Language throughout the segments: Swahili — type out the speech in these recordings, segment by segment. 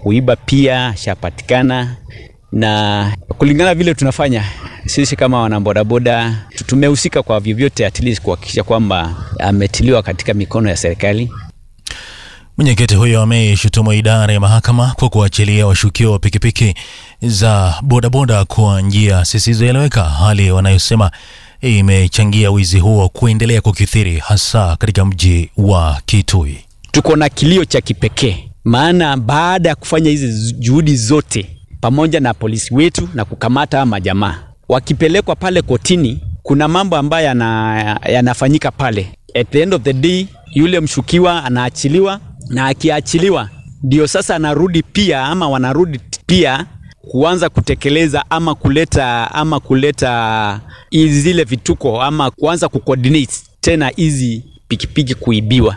kuiba pia ashapatikana, na kulingana vile tunafanya sisi kama wanabodaboda tumehusika kwa vyovyote, at least kuhakikisha kwamba ametiliwa katika mikono ya serikali. Mwenyekiti huyo ameishutumu idara ya mahakama kwa kuachilia washukiwa wa pikipiki za bodaboda kwa njia zisizoeleweka, hali wanayosema imechangia wizi huo kuendelea kukithiri hasa katika mji wa Kitui. Tuko na kilio cha kipekee, maana baada ya kufanya hizi juhudi zote pamoja na polisi wetu na kukamata majamaa, wakipelekwa pale kotini, kuna mambo ambayo yanafanyika pale. At the end of the day, yule mshukiwa anaachiliwa na akiachiliwa ndio sasa anarudi pia ama wanarudi pia kuanza kutekeleza ama kuleta ama kuleta zile vituko ama kuanza kucoordinate tena hizi pikipiki kuibiwa.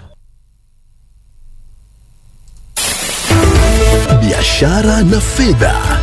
Biashara na fedha.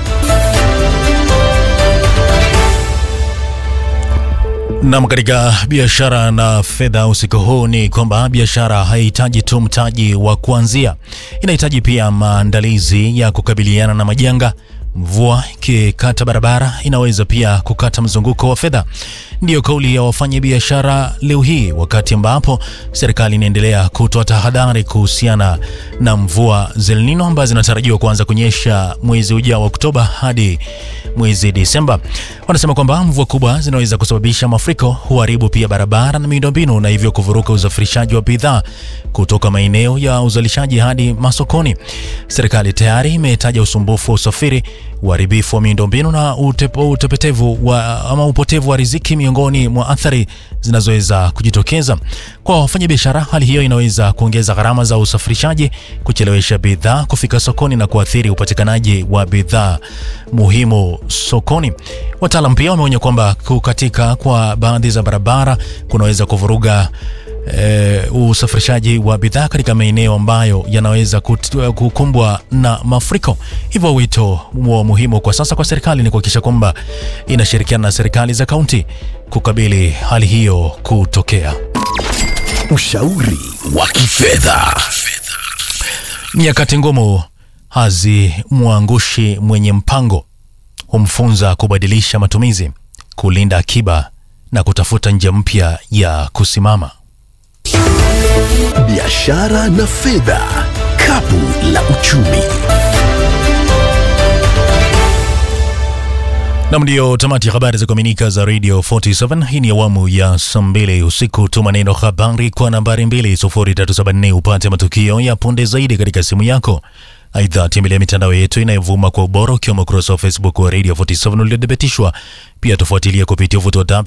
Nam, katika biashara na fedha usiku huu ni kwamba biashara haihitaji tu mtaji wa kuanzia, inahitaji pia maandalizi ya kukabiliana na majanga. Mvua ikikata barabara inaweza pia kukata mzunguko wa fedha. Ndiyo kauli ya wafanyabiashara leo hii, wakati ambapo serikali inaendelea kutoa tahadhari kuhusiana na mvua za El Nino ambazo zinatarajiwa kuanza kunyesha mwezi ujao wa Oktoba hadi mwezi Disemba. Wanasema kwamba mvua kubwa zinaweza kusababisha mafuriko, huharibu pia barabara na miundombinu, na hivyo kuvuruka usafirishaji wa bidhaa kutoka maeneo ya uzalishaji hadi masokoni. Serikali tayari imetaja usumbufu wa usafiri, uharibifu wa miundombinu na utepo, utepetevu wa, ama upotevu wa riziki miongoni mwa athari zinazoweza kujitokeza kwa wafanyabiashara. Hali hiyo inaweza kuongeza gharama za usafirishaji, kuchelewesha bidhaa kufika sokoni na kuathiri upatikanaji wa bidhaa muhimu sokoni. Wataalam pia wameonya kwamba kukatika kwa baadhi za barabara kunaweza kuvuruga E, usafirishaji wa bidhaa katika maeneo ambayo yanaweza kukumbwa na mafuriko. Hivyo wito wa muhimu kwa sasa kwa serikali ni kuhakikisha kwamba inashirikiana na serikali za kaunti kukabili hali hiyo kutokea. Ushauri wa kifedha. Nyakati ngumu hazimwangushi mwenye mpango, humfunza kubadilisha matumizi, kulinda akiba na kutafuta njia mpya ya kusimama. Biashara na fedha, kapu la uchumi. Nam, ndiyo tamati ya habari za kuaminika za Radio 47. Hii ni awamu ya saa mbili usiku. Tuma neno habari kwa nambari 20374 upate matukio ya punde zaidi katika simu yako. Aidha, tembelea mitandao yetu inayovuma kwa ubora ukiwemo ukurasa wa Facebook wa Radio 47 uliodhibitishwa. Pia tufuatilie kupitia uvuto wa